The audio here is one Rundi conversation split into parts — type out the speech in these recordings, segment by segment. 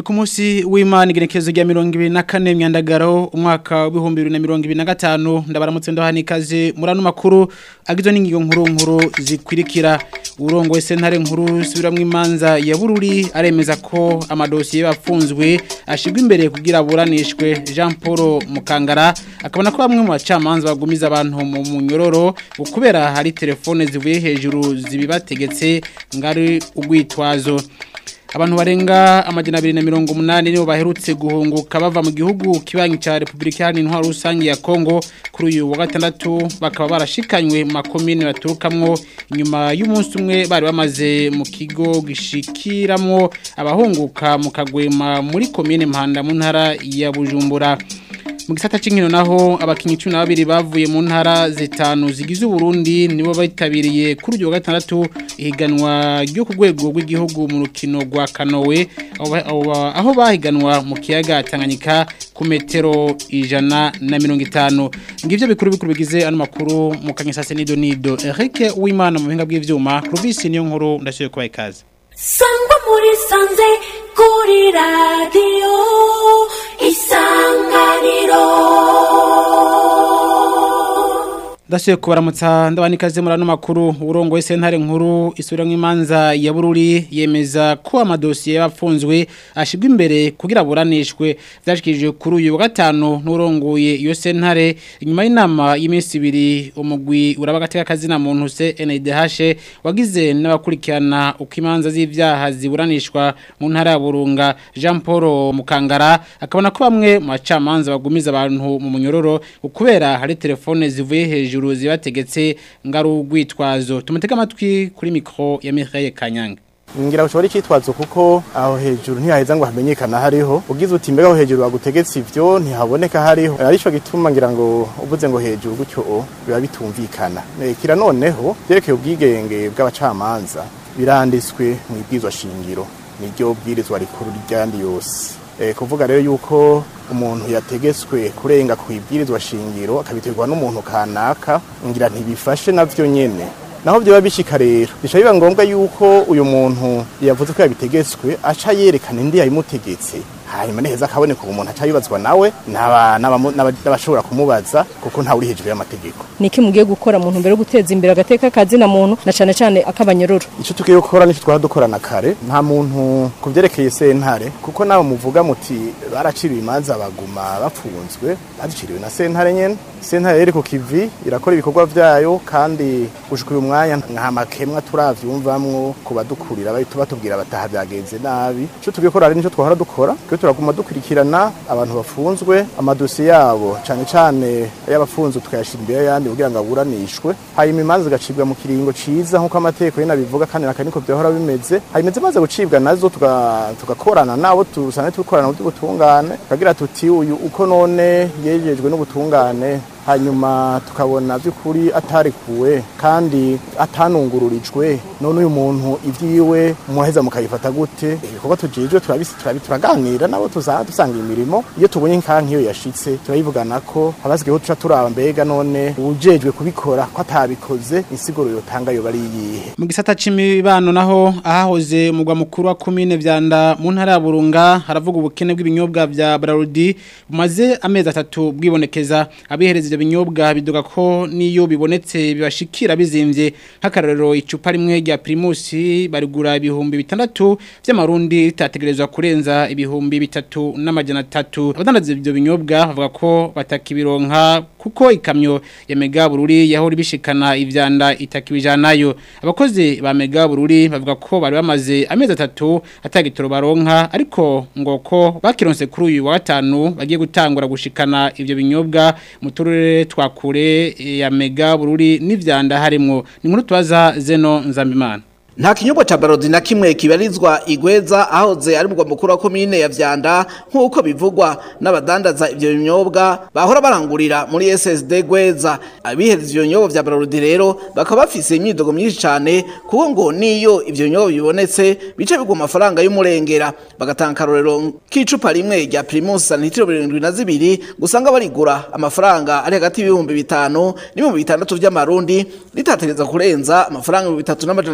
ku munsi w'Imana igenekezo rya 2024 myandagaro umwaka wa 2025 ndabaramutse ndahanikaze murano makuru agizwe n'ingigo nkuru nkuru zikwirikira urongo sentare nkuru subiramwe imanza ya bururi aremeza ko amadosiye bafunzwe ashigwa imbere kugira buranishwe Jean Paul Mukangara akabona ko bamwe mu bacamanza bagumiza abantu mu munyororo ukubera hari telefone zivuye hejuru zibibategetse ngari ugwitwazo abantu barenga amajana abiri na mirongo umunani nibo baherutse guhunguka bava mu gihugu kibanyi cya repubulika iharanira intwaro rusange ya kongo kuri uyu wa gatandatu bakaba barashikanywe mu makomine baturukamwo inyuma y'umunsi umwe bari bamaze mu kigo gishikiramwo abahunguka mu kagwema muri komine mpanda mu ntara ya bujumbura mu gisata cy'inkino naho abakinnyi cumi na babiri bavuye mu ntara zitanu zigize uburundi nibo bitabiriye kuri uyu wa gatandatu ihiganwa ryo ku rwego rw'igihugu mu rukino rwa kanowe aho bahiganwa mu kiyaga tanganyika ku metero ijana na mirongo itanu ngibyo bikuru bikuru bigize ano makuru mu kanyasase nido nido Eric Uwimana mu buhinga bw'ivyuma Clovis niyo nkuru ndashoboye kubaha ikaze sangwa muri sanze kuri radiyo isanganiro Ndashoboye kubaramutsa ndabanikaze muri ano makuru urongo sentare nkuru isubiramwe imanza ya bururi yemeza ko amadosiye yafunzwe ashigwa imbere kugira buranishwe byashikije kuri uyu wa gatanu n'urongoye iyo sentare inyuma y'inama y'iminsi ibiri umugwi urabagateka kazina muntu se NDH wagize n'abakurikirana uko imanza z'ivyaha ziburanishwa mu ntara ya Burunga Jean Paul Mukangara akabona ko bamwe mu bacamanza bagumiza abantu mu munyororo ukubera hari telefone zivuye hejuru hejuru zibategetse ngaru gwitwazo tumutega amatwi kuri mikro ya Mireille Kanyanga ngira ushobora icyitwazo kuko aho hejuru ntihaheza ngo hamenyekana hariho ugize uti mbega aho hejuru bagutegetse ivyo ntihaboneka hariho arico gituma ngira ngo uvuze ngo hejuru gutyo biba bitumvikana kira noneho byerekeye ubwigenge bw'abacamanza biranditswe mu ibwizwa shingiro niryo bwirizwa rikuru ryandi yose kuvuga rero yuko umuntu yategetswe kurenga ku ibwirizwa shingiro akabiterwa n'umuntu kanaka ngira ntibifashe navyo nyene naho byo bishika rero bisha biba ngombwa yuko uyu muntu yavuze ko yabitegetswe aca yerekana indi yayimutegetse hanyuma neza akaboneka umuntu aca yibazwa nawe n'abashobora kumubaza kuko ntawe uri hejuru y'amategeko niki mugiye gukora muntu mbere yo guteza imbere agateka kazina muntu na cane cane akabanyororo ico tugiye gukora nico twara dukorana kare nta muntu kuvyerekeye sentare kuko nawe muvuga muti baraciriwe imanza baguma bapfunzwe baziciriwe na sentare nyene sentare rero ku kivi irakora ibikorwa vyayo kandi gushika uyu mwanya nta makemwa turavyumvamwo ku badukurira tuba tubwira bataha vyagenze nabi ico tugiye gukora rero nico twahora dukora twe turaguma dukurikirana abantu bafunzwe amadosiye yabo cane cane y'abafunzwe tukayashira imbere y'ayandi kugira ngo aburanishwe hanyuma imanza zigacibwa mu kiringo ciza nk'uko amategeko yene abivuga kandi naka niko vyahora bimeze hanyuma zimaze gucibwa nazo tugakorana nabo dusanzwe tukorana mu by'ubutungane tukagira tuti uyu uko none yejejwe n'ubutungane hanyuma tukabona by'ukuri atarikuwe kandi atanungururijwe none uyu muntu ibyiwe muheza mukayifata gute ibikorwa tujejwe turaganira nabo dusanga imirimo iyo tubonye nka nk'iyo yashitse turayivugana ko abasigayeho tuca turaba mbega none ujejwe kubikora ko atabikoze insiguro yotanga yo bari yihe mu gisata c'imibano naho ahahoze umugwa mukuru wa komine vyanda mu ntara ya Burunga haravuga ubukene bw'ibinyobwa vya Brarudi bumaze amezi atatu bwibonekeza abihereza ivyo binyobwa biduga ko niyo bibonetse bibashikira bizimvye nk'akarorero icupa rimwe rya Primus barigura ibihumbi bitandatu vy'amarundi ritategerezwa kurenza ibihumbi bitatu n'amajana atatu abadandaza ivyo binyobwa bavuga ko batakibironka kuko ikamyo ya Mega Bururi yahora bishikana ivyanda itakibijanayo abakozi ba Mega Bururi bavuga ko bari bamaze amezi atatu atagitoro baronka ariko ngo ko bakironse kuri uyu wa gatanu bagiye gutangura gushikana ivyo binyobwa mu turere twakure ya Mega Bururi n'ivyanda harimo ni nkuru twaza Zeno Nzambimana nta kinyobwa ca barodi na kimwe kibarizwa igweza ahoze ari mugwa mukuru wa komine ya vyanda nk'uko bivugwa n'abadandaza ivyo binyobwa bahora barangurira muri SSD gweza abihereza ivyo binyobwa vya barodi rero bakaba bafise imyidogo myinshi cane kuko ngo niyo ivyo binyobwa bibonetse bice bigwa amafaranga y'umurengera bagatanga karorero k'icupa rimwe rya Primus sanitiro 72 gusanga barigura amafaranga ari hagati y'ibihumbi bitanu n'ibihumbi bitandatu vy'amarundi ritategereza kurenza amafaranga ibihumbi bitatu n'amajana atatu y'ama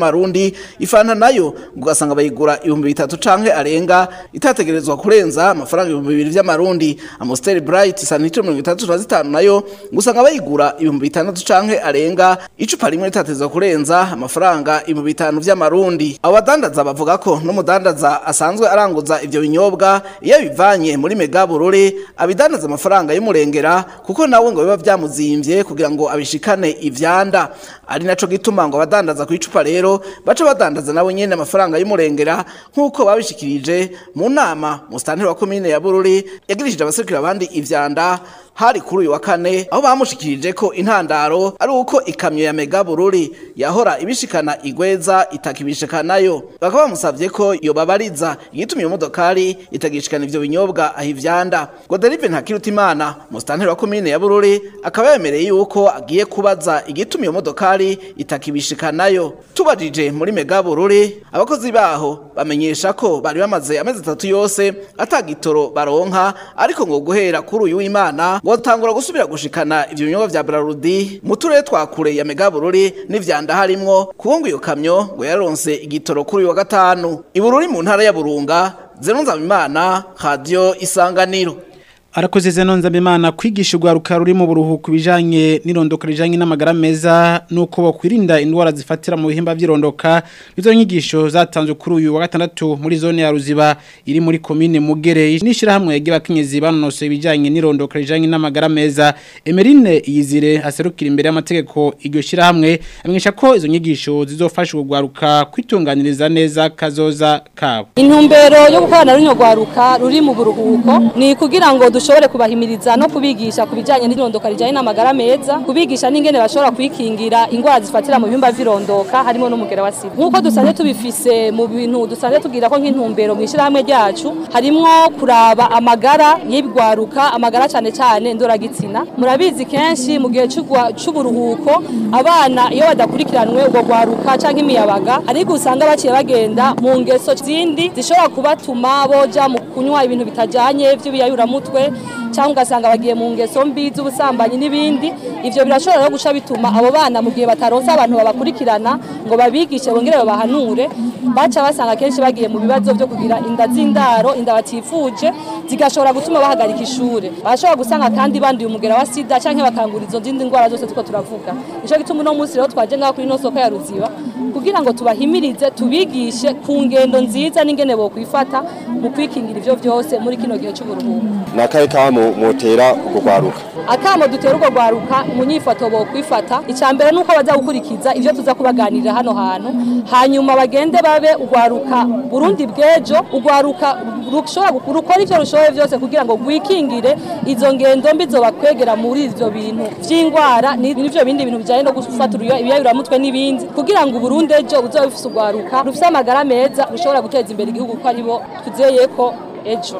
vy'amarundi ifanta nayo ugasanga bayigura ibihumbi bitatu canke arenga itategerezwa kurenza amafaranga ibihumbi bibiri vy'amarundi amostel bright sanitiro mirongo itandatu na zitanu nayo usanga bayigura ibihumbi bitandatu canke arenga icupa rimwe ritategerezwa kurenza amafaranga ibihumbi bitanu vy'amarundi abo badandaza bavuga ko n'umudandaza asanzwe aranguza ivyo binyobwa iyo bivanye muri mega burore abidandaza amafaranga y'umurengera kuko nawe ngo biba vyamuzimvye kugira ngo abishikane ivyanda ari naco gituma ngo abadandaza ku icupa rero baca badandaza nabo nyene amafaranga y'umurengera nk'uko babishikirije mu nama musitanteri wa komine ya bururi yagirishije abaserukira abandi ivyanda hari kuri uyu wa kane aho bamushikirije ko intandaro ari uko ikamyo ya mega bururi yahora ibishikana igweza itakibishikanayo bakaba bamusavye ko yobabariza igitumye iyo modokari itagishikana ivyo binyobwa aho ivyanda goderive ntakirutimana musitanteri wa komine ya bururi akaba yemereye yuko agiye kubaza igitumye iyo modokari itakibishikanayo tubajije muri mega bururi abakozi baho bamenyesha ko bari bamaze amezi atatu yose atagitoro baronka ariko ngo guhera kuri uyu w'imana ngo tangura gusubira gushikana ivyo binyobwa vya Brarudi mu turere twa kure ya Megabururi n'ivyanda harimwo kuko ngo iyo kamyo ngo yaronse igitoro kuri uyu wa gatanu ibururi mu ntara ya Burunga Zenonza Imana Radio Isanganiro Arakoze zeno nzabimana kwigisha urwaruka ruri mu buruhuko bijanye n'irondoka rijanye n'amagara meza nuko bakwirinda indwara zifatira mu bihimba by'irondoka izo nyigisho zatanzwe kuri uyu wa gatandatu muri zone ya Ruziba iri muri commune Mugere nishira hamwe yagiye bakenyezi banonose bijanye n'irondoka rijanye n'amagara meza Emerine Yizire aserukira imbere y'amategeko iryo shira hamwe amenyesha ko izo nyigisho zizofasha urwaruka kwitunganiriza neza kazoza kabo intumbero yo gukorana runo rwaruka ruri mu buruhuko ni kugira ngo dushobore kubahimiriza no kubigisha ku bijyanye n'irondoka rijyanye n'amagara meza kubigisha n'ingene bashobora kwikingira indwara zifatira mu bihimba vy'irondoka harimo n'umugera wa sida nk'uko dusanzwe tubifise mu bintu dusanzwe tugira ko nk'intumbero mu ishyirahamwe ryacu harimwo kuraba amagara y'ibigwaruka amagara cyane cyane ndoragitsina murabizi kenshi mu gihe c'ugwa- c'uburuhuko abana iyo badakurikiranwe ubwo gwaruka canke imiyabaga ariko usanga baciye bagenda mu ngeso zindi zishobora kubatuma boja mu kunywa ibintu bitajanye vy'ibiyayuramutwe cyangwa ugasanga bagiye mu ngeso mbi z'ubusambanyi n'ibindi ivyo birashobora no guca bituma abo bana mu gihe bataronse abantu babakurikirana ngo babigishe bongere babahanure baca basanga kenshi bagiye mu bibazo byo kugira inda z'indaro inda batifuje zigashobora gutuma bahagarika ishure bashobora gusanga kandi banduye umugera wa sida canke bakangura izo zindi ndwara zose tuko turavuga nico gituma uno munsi rero twaje ngaho kuri ino soko ya ruziba kugira ngo tubahimirize tubigishe ku ngendo nziza n'ingene bokwifata mu kwikingira ivyo vyose muri kino gihe c'uburuhuko nakahe kamo mutera kugwaruka akamo dutera urwo rwaruka mu nyifato bo kwifata icya mbere ni uko baza gukurikiza ibyo tuza kubaganirira hano hantu hanyuma bagende babe urwaruka burundi bw'ejo urwaruka rushobora gu- rukora ibyo rushoboye byose kugira ngo rwikingire izo ngendo mbi zobakwegera muri ibyo bintu by'indwara ni- n'ibyo bindi bintu bijyanye no gufata uruyo- ibiyayuramutwe n'ibindi kugira ngo uburundi ejo buzobe bufise urwaruka rufise amagara meza rushobora guteza imbere igihugu ko aribo twizeye ko ejo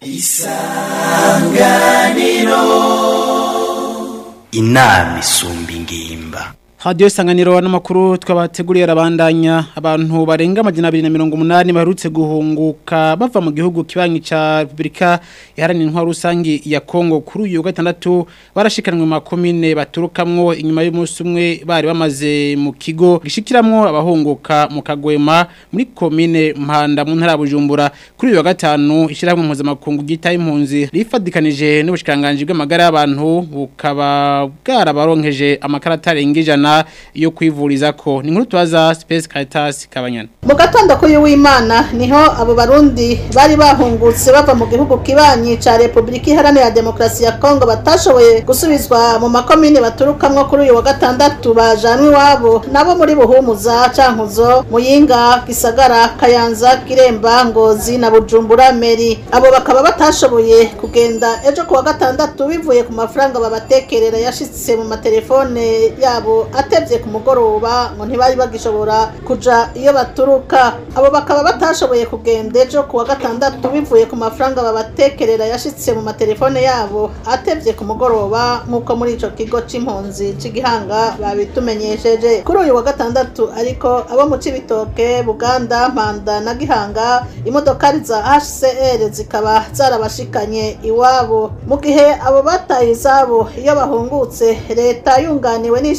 inama isumba ingimba Radio Sanganiro n'amakuru twabateguriye arabandanya abantu barenga amajana 280 baherutse guhunguka bava mu gihugu kibanyi ca Republika iharanira intwaro rusangi ya Kongo kuri uyu wa gatandatu barashikanwe mu makomine baturukamwo inyuma y'umunsi umwe bari bamaze mu kigo gishikiramwo abahunguka mu Kagwema muri komine Mpanda mu ntara ya Bujumbura kuri uyu wa gatanu ishiramwe mpuzamakungu gita impunzi rifadikanije n'ubushikanganje bw'amagara y'abantu bukaba bwarabaronkeje amakarata arenga ijana yo kwivuriza ko ni nkuru tubaza Space Caritas Kabanyana mu gatondo k'uyu w'imana niho abo barundi bari bahungutse bava mu gihugu kibanyi ca repubulika iharanira demokarasi ya kongo batashoboye gusubizwa mu makomine baturukamwo kuri uyu wa gatandatu bajanwe iwabo nabo muri buhumuza cankuzo muyinga gisagara kayanza kiremba ngozi na bujumbura meri abo bakaba batashoboye kugenda ejo ku wa gatandatu bivuye ku mafaranga babatekerera yashitse mu matelefone yabo atevye ku mugoroba ngo ntibari bagishobora kuja iyo baturuka abo bakaba batashoboye kugenda ejo ku wa gatandatu bivuye ku mafaranga babatekerera yashitse mu matelefone yabo atevye ku mugoroba nk'uko muri ico kigo c'impunzi c'igihanga babitumenyesheje kuri uyu wa gatandatu ariko abo mu cibitoke buganda mpanda na gihanga imodokari za hcr zikaba zarabashikanye iwabo mu gihe abo bataye izabo iyo bahungutse leta yunganiwe n'ishirahamwe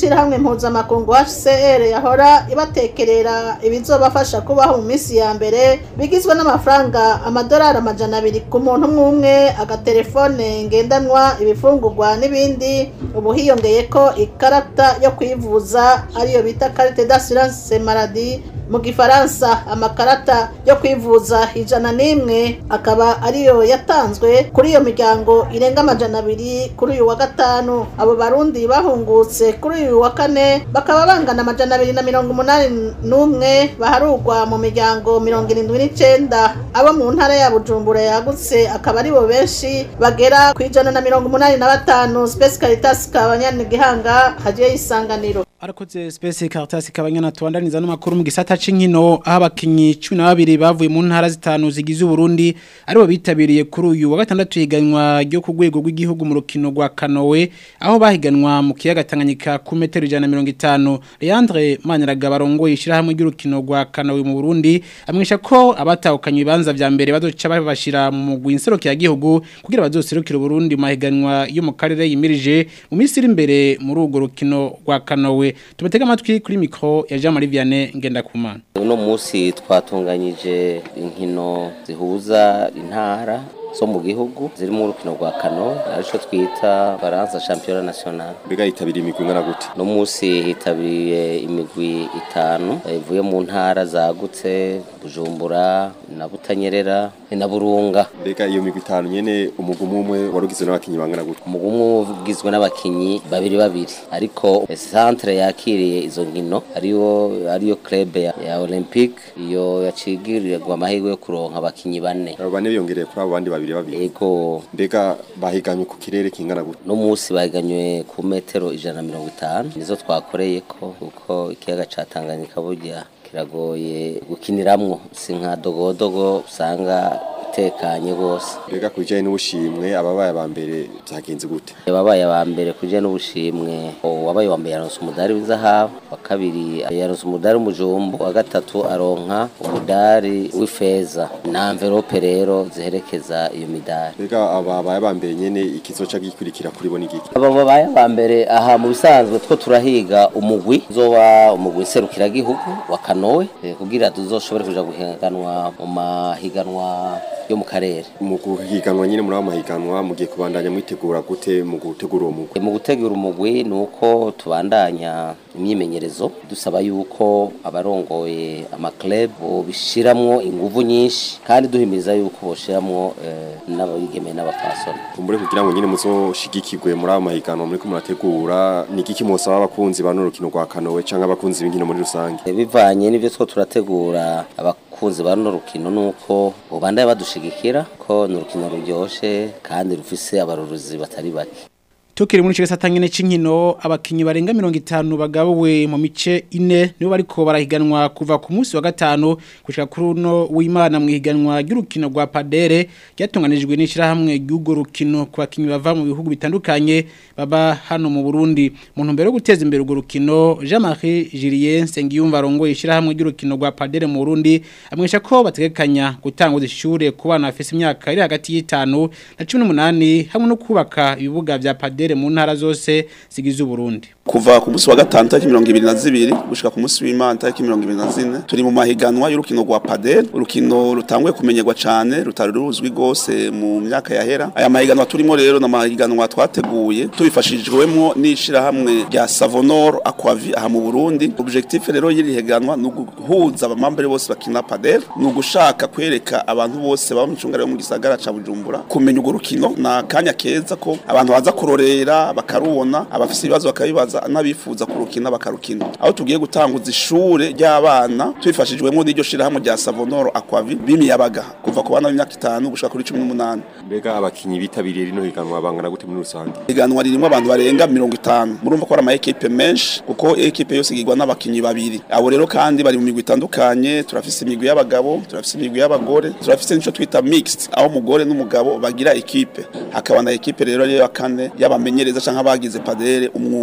mpuzamakungu HCR yahora ibatekerera ibizobafasha kubaho mu minsi ya mbere bigizwe n'amafaranga amadolari amajana abiri ku muntu umwe umwe agatelefone ngendanwa ibifungurwa n'ibindi ubu hiyongeye ko ikarata yo kwivuza ariyo bita carte d'assurance maladie mu gifaransa amakarata yo kwivuza ijana n'imwe akaba ariyo yatanzwe kuri iyo miryango irenga amajana abiri kuri uyu wa gatanu abo barundi bahungutse kuri uyu wa kane bakaba bangana amajana abiri na mirongo umunani n'umwe baharugwa mu miryango mirongo irindwi n'icenda abo mu ntara ya bujumbura yagutse akaba aribo benshi bagera ku ijana na mirongo umunani na batanu space caritas kabanyani gihanga hagiye isanganiro Arakoze Space Caritas kabanyana tuandaniza n'amakuru mu gisata c'inkino aho abakinyi 12 bavuye mu ntara zitanu zigize Burundi aribo bitabiriye kuri uyu wa gatandatu higanwa ryo ku rwego rw'igihugu mu rukino rwa Kanowe aho bahiganwa mu kiyaga Tanganyika ku metero 150 Leandre Manyaraga barongoye ishirahamwe ry'urukino rwa Kanowe mu Burundi amwisha ko abatahukanye ibibanza vya mbere bazoca babashira mu mugwi inseruko ya gihugu kugira bazoserukira Burundi mu mahiganwa yo mu karere yimirije mu minsi iri imbere muri urwo rukino rwa Kanowe tubatega amatwi kuri mikro ya Jean Marie Vianney Ngendakumana uno munsi twatunganyije inkino zihuza intara zo mu gihugu ziri mu rukino rwa kano arico twita baranza championnat national mbega yitabiriye imigwi ingana gute no munsi hitabiriye imigwi itanu ivuye mu ntara zagutse bujumbura na butanyerera na burunga mbega iyo migwi itanu nyene umugwi umwe umwe wari ugizwe n'abakinyi bangana gute umugwi umwe ugizwe n'abakinyi babiri babiri ariko centre yakiriye izo nkino ariyo ariyo club ya, ya olympique iyo yacigirirwa amahirwe yo kuronka abakinyi bane abo bane biyongereye kuri abo bandi babiri babiri ego mbega bahiganywe ku kirere kingana gute no munsi bahiganywe ku metero ijana na mirongo itanu nizo twakoreye ko kuko ikiyaga ca Tanganyika burya kiragoye gukiniramwo si nka dogodogo usanga itekanye rwose mbega ku bijyanye n'ubushimwe ababaye aba mbere byagenze gute ababaye aba mbere ku bijyanye n'ubushimwe uwabaye wa mbere yaronse umudari w'izahabu wa kabiri yaronse umudari w'umujumbu wa gatatu aronka umudari w'ifeza na amverope rero ziherekeza iyo midari mbega ababaye aba mbere nyene ikizoca gikurikira kuri bo n'igiki aba babaye aba mbere aha mu bisanzwe two turahiga umugwi uzoba umugwi serukiragihugu wa kanowe eh, kugira tuzoshobore kuja guhiganwa mu mahiganwa yo mu karere mu guhiganwa nyine muri abo mahiganwa mugiye kubandanya mwitegura gute mu gutegura uwo mugwi mu gutegura umugwi ni uko tubandanya imyimenyerezo dusaba yuko abarongoye amakleb bishiramwo inguvu nyinshi kandi duhimiriza yuko boshiramwo eh, n'abigeme n'abapasoni kumbure kugira ngo nyine muzoshigikirwe muri abo mahiganwa muriko murategura ni iki kimosaba abakunzi ba n'urukino rwa kanowe canke abakunzi b'inkino muri rusange Eh, bivanye n'ivyo two turategura abakunzi ba runo rukino nuko ubandaye badushigikira ko ni urukino ruryoshe kandi rufise abaruruzi batari bake Tukiri muri chigasa tangene c'inkino abakinyi barenga 50 bagabuwe mu mice ine nibo bariko barahiganwa kuva ku munsi wa gatano gushika kuri uno w'Imana mu higanwa ry'urukino rwa Padere ryatunganijwe n'ishirahamwe ry'ugo rukino ku bakinyi bava mu bihugu bitandukanye baba hano mu Burundi mu ntumbero yo guteza imbere urwo rukino Jean-Marie Julien Sengiyumva arongoye ishirahamwe ry'urukino rwa Padere mu Burundi amwesha ko bategekanya gutanga ishure ku bana bafise imyaka iri hagati y'itanu na 18 hamwe no kubaka ibibuga vya Padere mu ntara zose zigize Burundi kuva ku munsi wa gatanu tariki mirongo ibiri na zibiri gushika ku munsi w'imana tariki mirongo ibiri na zine turi mu mahiganwa y'urukino rwa padel urukino rutanguye kumenyerwa cane rutari ruzwi rwose mu myaka yahera aya mahiganwa turimo rero na mahiganwa twateguye tubifashijwemo n'ishirahamwe rya savonor aquavi aha mu burundi objectif rero y'iri higanwa ni uguhuza abamambere bose bakina padel ni ugushaka kwereka abantu bose baba mu cungara yo mu gisagara ca bujumbura kumenya urwo rukino na kanya keza ko abantu baza kurorera bakarubona abafise ibibazo bakabibaza n'abifuza kurukina bakarukina aho tugiye gutanguza ishure ry'abana twifashijwemo n'iryo shirahamwe rya Savonoro Aquavi bimiyabaga kuva ku bana b'imyaka itanu gushika kuri 18 mbega abakinyi bitabiriye rino higanwa bangana gute muri rusange higanwa ririmo abantu barenga 50 murumva ko ari ama equipe menshi kuko equipe yose igirwa n'abakinyi babiri abo rero kandi bari mu migwi itandukanye turafise imigwi y'abagabo turafise imigwi y'abagore turafise nico twita mixed aho umugore n'umugabo bagira equipe hakaba na equipe rero ya kane y'abamenyereza canke abagize padere umwuga no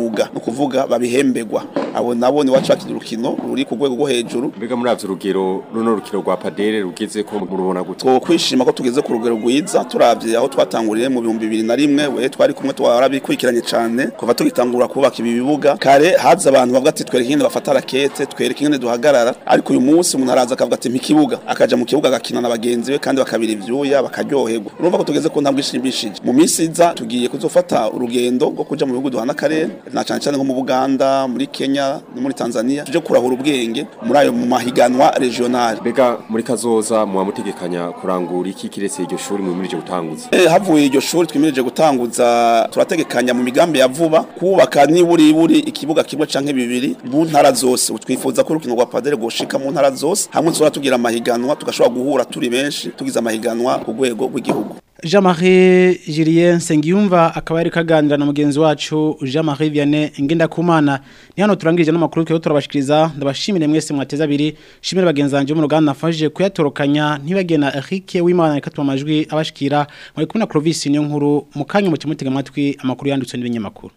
ukuvuga babihembegwa abo nabo ni wacu bakina urukino ruri ku rwego rwo hejuru mbega muri avyo urugero runo rukino rwa padere rugeze ko murubona gute two kwishima ko tugeze ku rugero rwiza turavye aho twatanguriye mu bihumbi bibiri na rimwe we twari kumwe twarabikurikiranye cane kuva tugitangura kubaka ibi bibuga kare haza abantu bavuga ati twereke ingene bafata rakete twereke ingene duhagarara ariko uyu munsi umuntu araza akavuga ati mpikibuga akaja mu kibuga agakina na bagenzi be kandi bakabira ivyuya bakaryoherwa urumva ko tugeze ku ntambwe ishimishije mu minsi iza tugiye kuzofata urugendo rwo kuja mu bihugu duhana akarere na cane cane nko mu Buganda muri Kenya no muri Tanzania tuje kurahura ubwenge muri ayo mu mahiganwa regional mbega muri kazoza muba mutegekanya kurangura iki kiretse iryo shuri mwimirije gutanguza Eh, havuye iryo shuri twimirije gutanguza turategekanya mu migambi ya vuba kubaka niburi buri ikibuga kimwe canke bibiri mu ntara zose twifuza ko urukino rwa padere goshika mu ntara zose hamwe tuzora tugira amahiganwa tugashobora guhura turi benshi tugize amahiganwa ku rwego rw'igihugu Jean-Marie Julien Sengiyumva akaba yari kaganira na mugenzi wacu Jean-Marie Vianney Ngendakumana ni hano turangirije n'amakuru cyo turabashikiriza ndabashimire mwese mwateza abiri shimire bagenzi banje mu ruganda nafashije kuyatorokanya ntibagena Eric Wimana reka amajwi abashikira muri kumwe na Clovis niyo nkuru mu kanya mu kimutega amatwi amakuru yanditse n'ibinyamakuru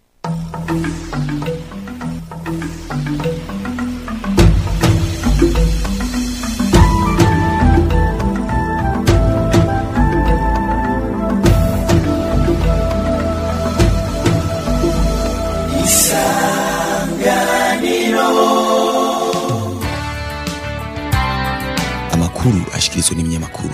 amakuru ashikirizwa n'ibinyamakuru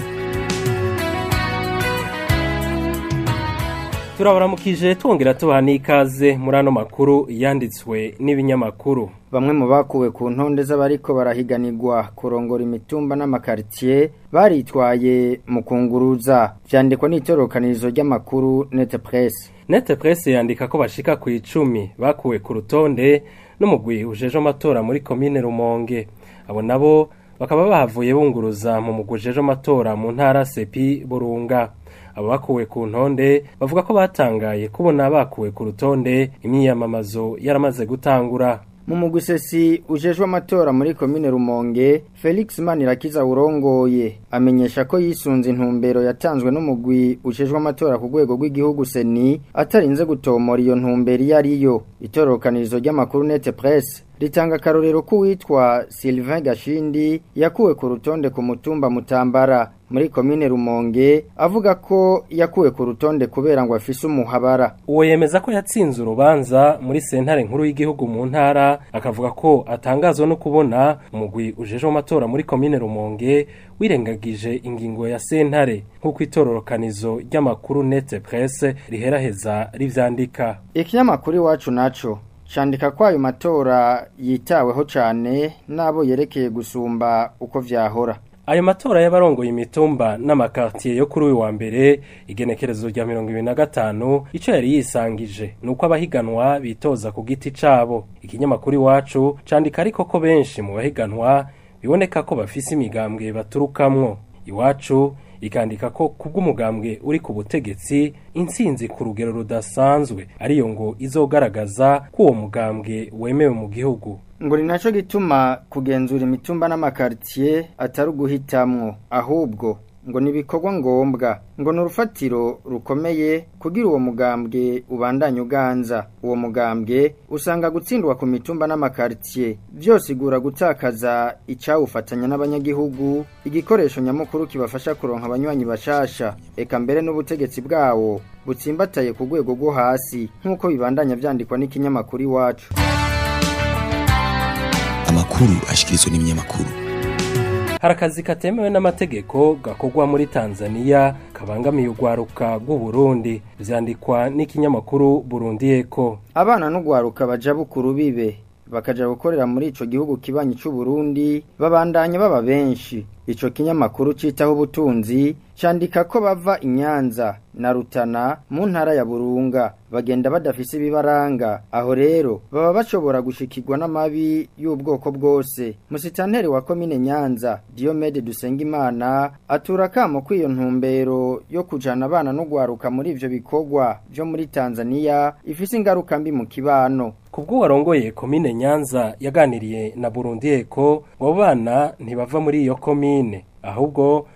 turabaramukije twongera tubaha n'ikaze muri ano makuru yanditswe n'ibinyamakuru bamwe mu bakuwe ku ntonde z'abariko barahiganirwa kurongora imitumba n'amakaritsiye baritwaye mu kunguruza vyandikwa n'itorokanirizo ry'amakuru nete presse nete presse yandika ko bashika ku icumi bakuwe ku rutonde n'umugwi ujeje amatora muri komine rumonge abo nabo bakaba bahavuye bunguruza mu mugwi ujeje amatora mu ntara sepi burunga abo bakuwe ku ntonde bavuga ko batangaye kubona bakuwe ku rutonde imyiyamamazo yaramaze gutangura mu mugwi sesi ujejwe amatora muri komine rumonge felix manirakiza urongoye amenyesha ko yisunze intumbero yatanzwe n'umugwi ujejwe amatora ku rwego rw'igihugu seni atarinze gutomora iyo ntumbero iyo ariyo itorokanirizo ry'amakuru nete presse ritanga akarorero k'uwitwa Sylvain Gashindi yakuwe ku rutonde ku mutumba Mutambara muri komine Rumonge avuga ko yakuwe ku rutonde kubera ngo afise umuhabara uwo yemeza ko yatsinze urubanza muri sentare nkuru y'igihugu mu ntara akavuga ko atangazwa no kubona umugwi ujeje amatora muri komine Rumonge wirengagije ingingo ya sentare nk'uko itororokanizo ry'amakuru nete presse riheraheza rivyandika ikinyamakuru iwacu naco candika ko ayo matora yitaweho cane n'abo yerekeye gusumba uko vyahora ayo matora y'abarongoye imitumba n'amakartier yo kuri uyu wa mbere igenekerezo rya mirongo ibiri na gatanu ico yari yisangije ni uko abahiganwa bitoza ku giti cabo ikinyamakuru iwacu candika ariko ko benshi mu bahiganwa biboneka ko bafise imigambwe baturukamwo iwacu ikandika ko kubw'umugambwe uri ku butegetsi intsinzi ku rugero rudasanzwe ariyo ngo izogaragaza ko uwo mugambwe wemewe mu gihugu ngo ni naco gituma kugenzura imitumba n'amakartier atari uguhitamwo ahubwo ngo ni ibikorwa ngombwa ngo ni urufatiro rukomeye kugira uwo mugambwe ubandanye uganza uwo mugambwe usanga gutsindwa ku mitumba n'amakartier byose igura gutakaza icawufatanya n'abanyagihugu igikoresho nyamukuru kibafasha kuronka abanywanyi bashasha eka mbere n'ubutegetsi bwawo butsimbataye ku rwego rwo hasi nk'uko bibandanya vyandikwa n'ikinyamakuru iwacu amakuru ashikirizwa n'ibinyamakuru hari akazi katemewe n'amategeko gakorwa muri tanzania kabangamiye urwaruka rw'uburundi vyandikwa n'ikinyamakuru burundi eko abana n'urwaruka baja bukuru bibe bakaja gukorera muri ico gihugu kibanyi c'u Burundi babandanya baba benshi ico kinyamakuru citaho ubutunzi candika ko bava inyanza na rutana mu ntara ya burunga bagenda badafise ibibaranga aho rero baba bashobora gushikirwa n'amabi y'ubwoko bwose musitanteri wa komine nyanza diomede dusengimana atura kamo kw'iyo ntumbero yo kujana abana n'ugwaruka muri ivyo bikorwa vyo muri tanzania ifise ingaruka mbi mu kibano kubwo warongoye komine nyanza yaganiriye na burundi eko ngo abo bana ntibava muri iyo komine ahubwo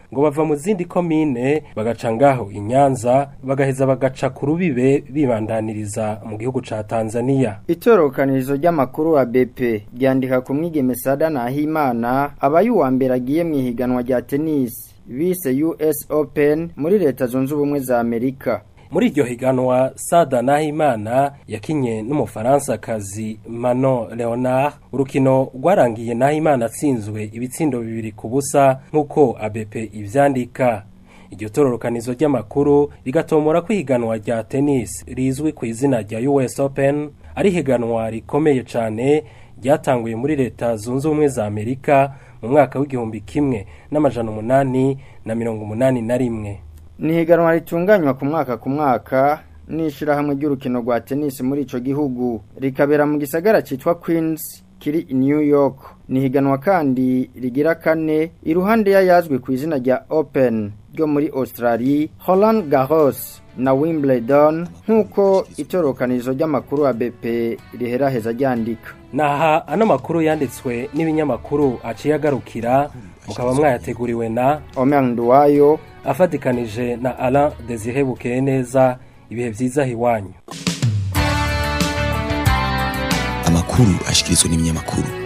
ngo bava mu zindi komine bagaca ngaho inyanza bagaheza bagaca ku rubibe bibandaniriza mu gihugu ca Tanzania Itorokanirizo ry'amakuru wa BP ryandika ku mwigeme Sada Nahimana abaye uwa mbere agiye mu ihiganwa rya tennis bise US Open muri leta zunze ubumwe za Amerika muri iryo higanwa Sada Nahimana yakinye n'umufaransa-kazi Manon Leonard urukino rwarangiye Nahimana atsinzwe ibitsindo bibiri ku busa nk'uko ABP ivyandika iryo tororokanizo ry'amakuru rigatomora ko ihiganwa rya tennis rizwi ku izina rya US Open ari higanwa rikomeye cyane ryatanguye muri leta zunze ubumwe za Amerika mu mwaka w'igihumbi kimwe n'amajana umunani na mirongo umunani na rimwe ni higanwa ritunganywa ku mwaka ku mwaka n'ishirahamwe ry'urukino rwa tennis muri ico gihugu rikabera mu gisagara citwa Queens kiri i New York ni higanwa kandi rigira kane iruhande y'ayazwi ku izina rya Open ryo muri Australia Roland Garros na Wimbledon nk'uko itorokanizo ry'amakuru ya BP riheraheza ryandika naha ano makuru yanditswe n'ibinyamakuru aciye agarukira mukaba mwayateguriwe na Omer Nduwayo afatikanije na Alain Desire Bukeye neza ibihe vyiza hiwanyu amakuru ashikirizwa n'ibinyamakuru